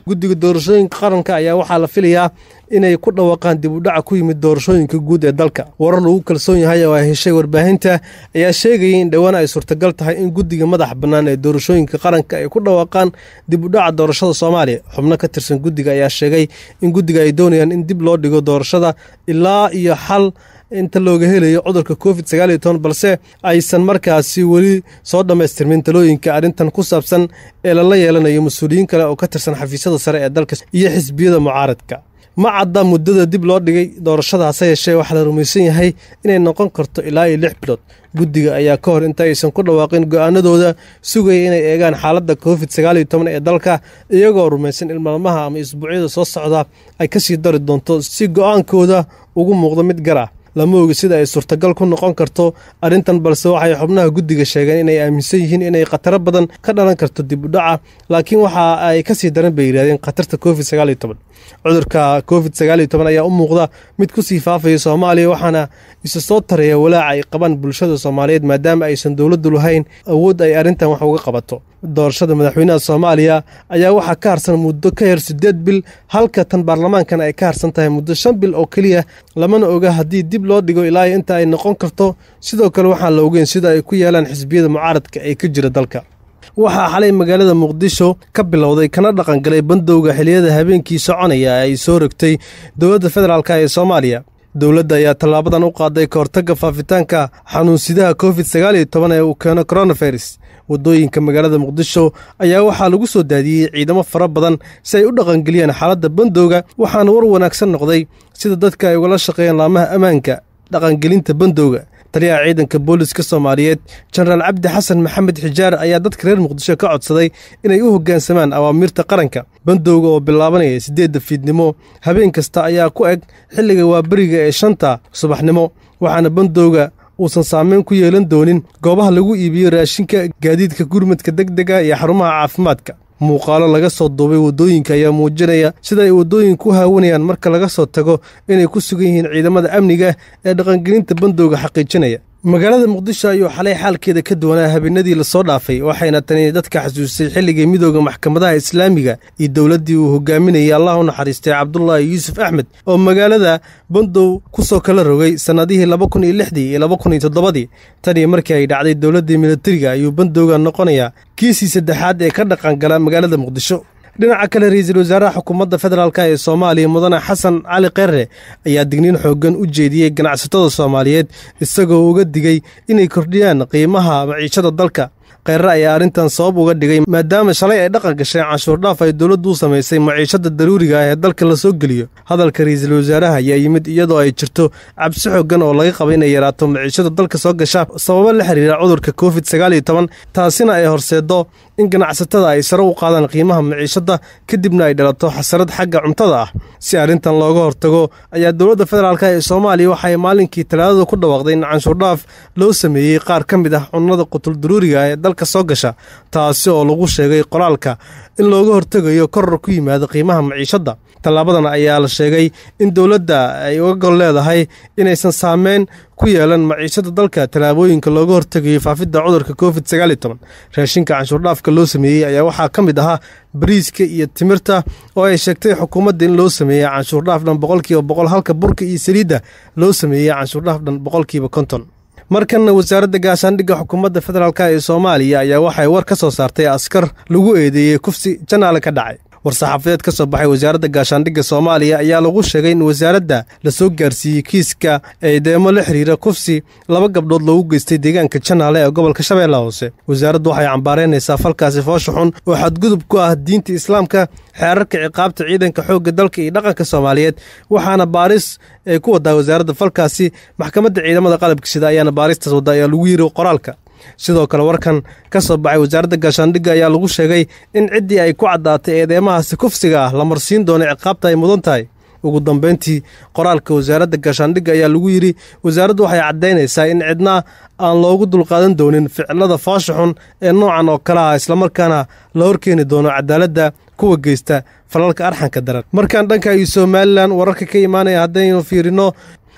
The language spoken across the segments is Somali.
guddiga doorashooyinka qaranka ayaa waxaa la filayaa inay ku dhawaaqaan dib u dhaca ku yimid doorashooyinka guud ee dalka warar lagu kalsoon yahay oo ay heshay warbaahinta ayaa sheegayay in dhowaan ay suurtagal tahay in guddiga madax bannaan ee doorashooyinka qaranka ay ku dhawaaqaan dib u dhaca doorashada soomaaliya xubno ka tirsan guddiga ayaa sheegay in guddiga ay doonayaan in dib loo dhigo doorashada ilaa iyo xal inta looga helayo cudurka covid sagaal iyo toban balse aysan markaasi weli soo dhammaystirmin talooyinka arrintan ku saabsan ee lala yeelanayo mas-uuliyiin kale oo ka tirsan xafiisyada sare ee dalka iyo xisbiyada mucaaradka ma cadda muddada dib loo dhigay doorashada hase yeeshee waxaa la rumaysan yahay inay noqon karto ilaa iyo lix bilood guddiga ayaa ka hor inta aysan ku dhawaaqin go'aanadooda sugaya inay eegaan xaaladda covid sagaal iyo toban ee dalka iyagoo rumaysan in maalmaha ama isbuucyada soo socda ay ka sii dari doonto si go'aankooda ugu muuqdo mid gar ah lama ogi sida ay suurtagal ku noqon karto arrintan balse waxay xubnaha guddiga sheegeen inay aaminsan yihiin inay khataro badan ka dhalan karto dib u dhaca laakiin waxa ay ka sii daran bay yidhahdeen khatarta covid sagaal iyo toban cudurka covid sagaal iyo toban ayaa u muuqda mid ku sii faafaya soomaaliya waxaana isa soo taraya walaaca ay qabaan bulshada soomaaliyeed maadaama aysan dowladdu lahayn awood ay arrintan wax uga qabato doorashada madaxweynaha soomaaliya ayaa waxaa ka harsan muddo ka yar siddeed bil halka tan baarlamaankan ay ka harsan tahay muddo shan bil oo keliya lamana oga haddii dib loo dhigo ilaa inta ay noqon karto sidoo kale waxaan la ogeyn sida ay ku yeelaan xisbiyada mucaaradka ee ka jira dalka waxaa xalay magaalada muqdisho ka bilowday kana dhaqangalay bandowga xiliyada habeenkii soconaya ay soo rogtay dowladda federaalk ee soomaaliya dowladda ayaa tallaabadan u qaaday ka hortagga faafitaanka xanuunsidaha covid sagaal iyo toban ee uu keeno coronavirus waddooyinka magaalada muqdisho ayaa waxaa lagu soo daadiyey ciidamo fara badan si ay u dhaqangeliyaan xaaladda bandowga waxaana war wanaagsan noqday sida dadka ay ugala shaqeeyaan laamaha ammaanka dhaqangelinta bandowga taliyaha ciidanka booliska soomaaliyeed jenaraal cabdi xasan maxamed xijaar ayaa dadka reer muqdisho ka codsaday inay u hoggaansamaan awaamiirta qaranka bandowga oo bilaabanaya siddeedda fiidnimo habeen kasta ayaa ku eg xilliga waaberiga ee shanta subaxnimo waxaana bandowga uusan saameyn ku yeelan doonin goobaha lagu iibiyo raashinka gaadiidka gurmadka deg dega iyo xarumaha caafimaadka muuqaalo laga soo duubay waddooyinka ayaa muujinaya sida ay waddooyinku u haawanayaan marka laga soo tago inay ku sugan yihiin ciidamada amniga ee dhaqangelinta bandowga xaqiijinaya magaalada muqdisho ayuu xalay xaalkeeda ka duwanaa habeenadii lasoo dhaafay waxayna tani dadka xasuusay xilligii midooda maxkamadaha islaamiga iyo dowladdii uu hogaaminayay allah u naxariistay cabdulaahi yuusuf axmed oo magaalada bandow ku soo kala rogay sannadihii laba kun iyo lixdii iyo laba kun iyo toddobadii tanii markii ay dhacday dowladdii militariga ayuu bandowga noqonayaa kiisii saddexaad ee ka dhaqangala magaalada muqdisho dhinaca kale ra-iisul wasaaraha xukuumadda federaalk ee soomaaliya mudane xasan cali kheere ayaa digniin xooggan u jeediyey ganacsatada soomaaliyeed isagoo uga digay inay kordhiyaan qiimaha maciishada dalka kheere ayaa arrintan sabab uga dhigay maadaama shalay ay dhaqan gashay canshuurdhaaf ay dowladdu u samaysay maciishada daruuriga ah ee dalka la soo geliyo hadalka ra-iisul wasaaraha ayaa yimid iyadoo ay jirto cabsi xooggan oo laga qaba inay yaraato maciishada dalka soo gasha sababo la xiriira cudurka covid sagaal iyo toban taasina ay horseeddo in ganacsatada ay sare u qaadaan qiimaha maciishadda kadibna ay dhalato xasarad xagga cuntada ah si arrintan looga hortago ayaa dowladda federaalk ee soomaaliya waxay maalinkii talaadada ku dhawaaqday in canshuurdhaaf loo sameeyey qaar ka mid ah cunnada qutul daruuriga ee dalka soo gasha taasi oo lagu sheegay qoraalka in looga hortegayo koror ku yimaada qiimaha maciishadda tallaabadan ayaa la sheegay in dowladda ay uga gol leedahay inaysan saameyn ku yeelan maciishada dalka tallaabooyinka looga hortegayo faafidda cudurka covid sagaal iyo toban raashinka canshuurdhaafka loo sameeyey ayaa waxaa ka mid ahaa bariiska iyo timirta oo ay sheegtay xukuumadda in loo sameeyey canshuurdhaaf dhan boqolkiiba boqol halka burka iyo saliidda loo sameeyey canshuurdhaaf dhan boqolkiiba konton markanna wasaaradda gaashaandhigga xukuumadda federaalk ee soomaaliya ayaa waxay war ka soo saartay askar lagu eedeeyey kufsi janaale ka dhacay war-saxaafadeed ka soo baxay wasaaradda gaashaandhigga soomaaliya ayaa lagu sheegay in wasaaradda la soo gaarsiiyey kiiska eedeemo la xiriira kufsi laba gabdhood loogu geystay deegaanka janaale ee gobolka shabeella hoose wasaaraddu waxay cambaaraynaysaa falkaasi foosha xun oo xadgudub ku ah diinta islaamka xeerarka ciqaabta ciidanka xoogga dalka iyo dhaqanka soomaaliyeed waxaana baaris ay ku wadaa wasaaradda falkaasi maxkamadda ciidamada qalabka sida ayaana baaristaas wadda ayaa lagu yiri qoraalka sidoo kale warkan ka soo baxay wasaaradda gaashaandhigga ayaa lagu sheegay in ciddii ay ku caddaatay eedeemahaasi kufsiga ah la marsiin doono ciqaabta ay mudan tahay ugu dambeyntii qoraalka wasaaradda gaashaandhigga ayaa lagu yidhi wasaaraddu waxay caddaynaysaa in cidna aan loogu dulqaadan doonin ficilada foosha xun ee noocan oo kale ah islamarkaana la horkeeni doono cadaaladda kuwa geysta falalka arxanka daran markaan dhanka iyo somalilan wararka ka imaanaya haddaynu fiirino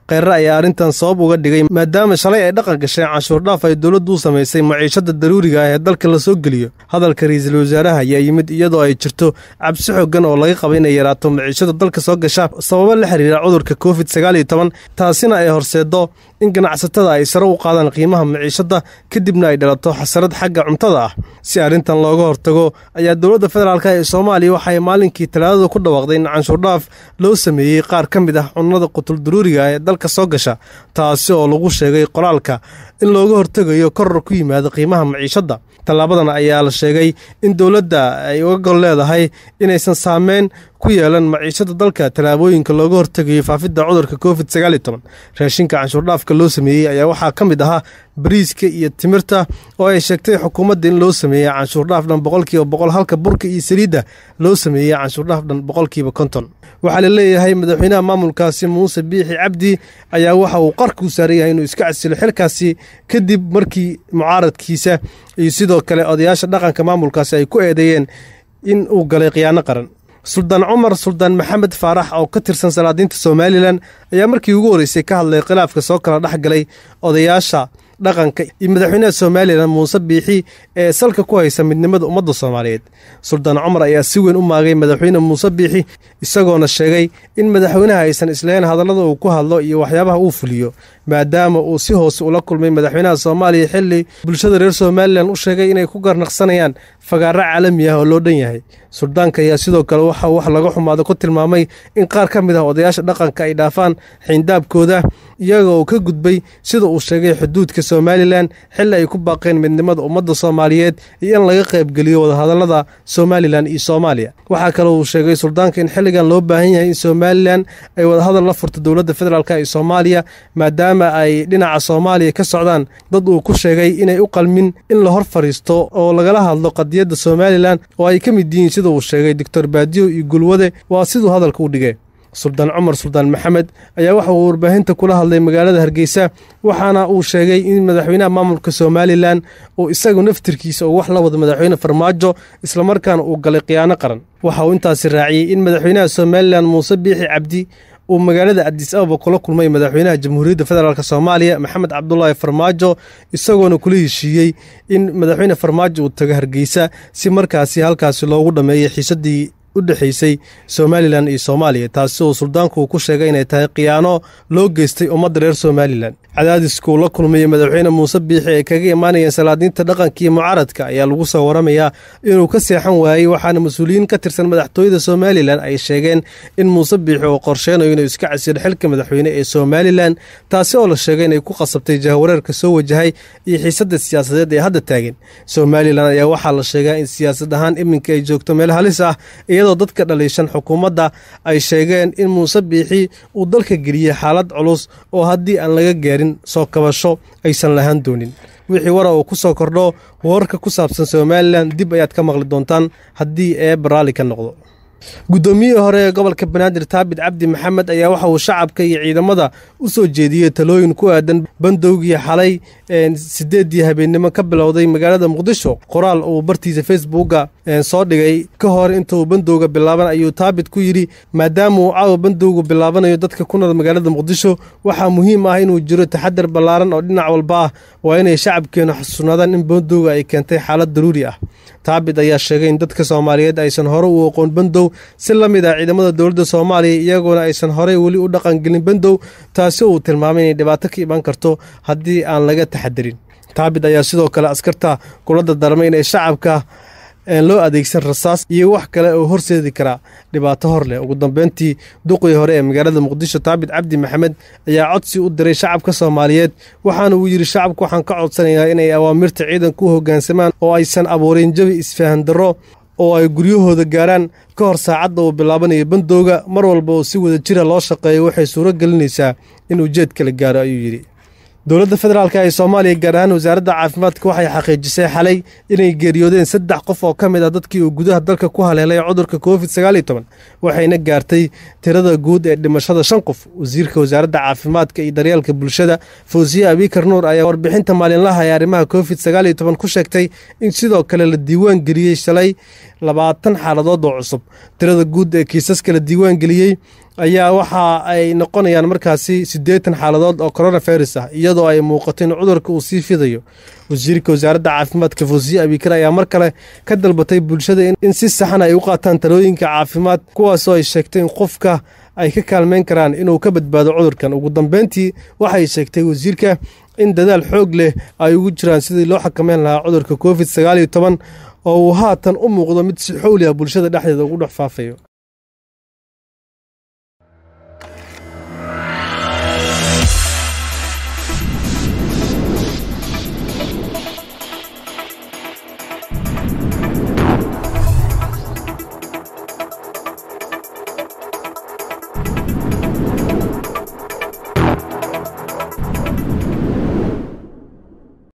kheyre ayaa arrintan sabab uga dhigay maadaama shalay ay dhaqan gashay canshuurdhaaf ay dowladdu u samaysay maciishada daruuriga ah ee dalka la soo geliyo hadalka ra-iisul wasaaraha ayaa yimid iyadoo ay jirto cabsi xoogan oo laga qaba inay yaraato maciishada dalka soo gasha sababo la xiriira cudurka covid sagaal iyo toban taasina ay horseedo in ganacsatada ay sare u qaadaan qiimaha maciishada kadibna ay dhalato xasarad xagga cuntada ah si arrintan looga hortago ayaa dowladda federaalk ee soomaaliya waxay maalinkii talaadada ku dhawaaqday in canshuurdhaaf loo sameeyey qaar ka mid ah cunnada qutul daruuriga ah ee dalka soo gasha taasi oo lagu sheegay qoraalka in looga hortegayo koror ku yimaada qiimaha maciishadda tallaabadan ayaa la sheegay in dowladda ay uga gol leedahay inaysan saameyn ku yeelan maciishada dalka tallaabooyinka looga hortegayo faafidda cudurka covid sagaal iyo toban raashinka canshuurdhaafka loo sameeyey ayaa waxaa ka mid ahaa bariiska iyo timirta oo ay sheegtay xukuumadda in loo sameeyey canshuurdhaaf dhan boqolkiiba boqol halka burka iyo saliidda loo sameeyey canshuurdhaaf dhan boqolkiiba konton waxaa la leeyahay madaxweynaha maamulkaasi muuse biixi cabdi ayaa waxa uu qarka u saaran yahay inuu iska casilo xilkaasi kadib markii mucaaradkiisa iyo sidoo kale odayaasha dhaqanka maamulkaasi ay ku eedeeyeen in uu galay khiyaano qaran suldaan cumar suldaan maxamed faarax oo ka tirsan salaadiinta somalilan ayaa markii ugu horreysay ka hadlay khilaafka soo kala dhex galay odayaasha dhaqanka iyo madaxweynaha somalilan muuse biixi ee salka ku haysa midnimada ummadda soomaaliyeed suldaan cumar ayaa si weyn u maagay madaxweyne muuse biixi isagoona sheegay in madaxweynaha aysan islahayn hadallada uu ku hadlo iyo waxyaabaha uu fuliyo maadaama uu si hoose ula kulmay madaxweynaha soomaaliya xilli bulshada reer somalilan u sheegay inay ku garnaqsanayaan fagaaro caalami ah oo loo dhan yahay suldaanka ayaa sidoo kale waxa wax laga xumaado ku tilmaamay in qaar ka mid ah odayaasha dhaqanka ay dhaafaan xiindaabkooda iyaga oo ka gudbay sida uu sheegay xuduudka somalilan xilli ay ku baaqeen midnimada ummadda soomaaliyeed iyo in laga qaybgeliyo wadahadallada somalilan iyo soomaaliya waxaa kale uu sheegay suldaanka in xilligan loo baahan yahay in somalilan ay wadahadal la furto dowladda federaalk ee soomaaliya maadaama ay dhinaca soomaaliya ka socdaan dad uu ku sheegay inay u qalmin in la hor fadhiisto oo lagala hadlo qadiyadda somalilan oo ay ka mid yihiin sida uu sheegay doctor baadiyo iyo gulwade waa siduu hadalka u dhigay suldaan cumar suldaan maxamed ayaa waxa uu warbaahinta kula hadlay magaalada hargeysa waxaana uu sheegay in madaxweynaha maamulka somalilan uu isagu naftirkiisa uu wax la wado madaxweyne farmaajo islamarkaana uu galay khiyaano qaran waxa uu intaasi raaciyey in madaxweynaha somalilan muuse biixi cabdi uu magaalada adis ababa kula kulmay madaxweynaha jamhuuriyadda federaalk soomaaliya maxamed cabdulaahi farmaajo isagoona kula heshiiyey in madaxweyne farmaajo uu tago hargeysa si markaasi halkaasi loogu dhammeeyey xiisadii u dhexaysay somalilan iyo soomaaliya taasi oo suldaanku uu ku sheegay inay tahay khiyaano loo geystay ummadda reer somalilan cadaadiskuu la kulmayey madaxweyne muuse biixi ay kaga imaanayeen salaadiinta dhaqanka iyo mucaaradka ayaa lagu soo waramayaa inuu ka seexan waayey waxaana mas-uuliyiin ka tirsan madaxtooyada somalilan ay sheegeen in muuse biixi uu qorsheynayo inuu iska casiro xilka madaxweyne ee somalilan taasi oo la sheegay inay ku qasabtay jahawareerka soo wajahay iyo xiisadda siyaasadeed ee hadda taagan somalilan ayaa waxaa la sheegaa in siyaasad ahaan iminka ay joogto meel halis ah iyadoo dadka dhaliishan xukuumadda ay sheegeen in muuse biixi uu dalka geliyey xaalad culus oo haddii aan laga gaarin soo kabasho aysan lahaan doonin wixii wara uu ku soo kordho wararka ku saabsan somalilan dib ayaad ka maqli doontaan haddii eeba raalli ka noqdo guddoomiyihii hore ee gobolka banaadir taabit cabdi maxamed ayaa waxa uu shacabka iyo ciidamada u soo jeediyey talooyin ku aadan bandowgii xalay sideeddii habeennimo ka bilowday magaalada muqdisho qoraal uu bartiisa facebooka soo dhigay ka hor intuu bandowga bilaaban ayuu taabit ku yidhi maadaama uu caawa bandowgu bilaabanayo dadka ku nool magaalada muqdisho waxaa muhiim ah inuu jiro taxadar ballaaran oo dhinac walba ah waa inay shacabkeennu xasuunaadaan in bandowga ay keentay xaalad daruuri ah taabit ayaa sheegay in dadka soomaaliyeed aysan hore u aqoon bandow si la mid ah ciidamada dowladda soomaaliya iyagoona aysan horey weli u dhaqangelin bandow taasi uu tilmaamay inay dhibaato ka imaan karto haddii aan laga taxadarin taabit ayaa sidoo kale askarta kula dardarmay inay shacabka loo adeegsan rasaas iyo wax kale oo horseedi karaa dhibaato hor leh ugu dambeyntii duqii hore ee magaalada muqdisho taabit cabdi maxamed ayaa codsi u diray shacabka soomaaliyeed waxaana uu yidhi shacabka waxaan ka codsanayaa inay awaamirta ciidanka u hoggaansamaan oo aysan abuurin jabi isfahan darro oo ay guryahooda gaaraan ka hor saacadda uu bilaabanayo bandowga mar walba oo si wada jira loo shaqeeyo waxay suuro gelinaysaa in ujeed kala gaaro ayuu yidhi dowladda federaalk ee soomaaliya gaar ahaan wasaaradda caafimaadka waxay xaqiijisay xalay inay geeriyoodeen saddex qof oo ka mid ah dadkii uu gudaha dalka ku haleelay cudurka covid sagaal iyo toban waxayna gaartay tirada guud ee dhimashada shan qof wasiirka wasaaradda caafimaadka iyo daryeelka bulshada fawsiye abikar nuur ayaa warbixinta maalinlaha ee arrimaha covid sagaal iyo toban ku sheegtay in sidoo kale la diiwaan geliyey shalay labaatan xaaladood oo cusub tirada guud ee kiisaska la diiwaan geliyey ayaa waxa ay noqonayaan markaasi siddeetan xaaladood oo coronavirus ah iyadoo ay muuqato in cudurka uu sii fidayo wasiirka wasaaradda caafimaadka fawsiye abikar ayaa mar kale ka dalbatay bulshada in si saxan ay u qaataan talooyinka caafimaad kuwaasoo ay sheegtay in qofka ay ka kaalmeyn karaan inuu ka badbaado cudurkan ugu dambeyntii waxay sheegtay wasiirka in dadaal xoog leh ay ugu jiraan sidii loo xakameyn lahaa cudurka covid sagaal iyo toban oo uu haatan u muuqdo mid si xowli ah bulshada dhexdeeda ugu dhex faafayo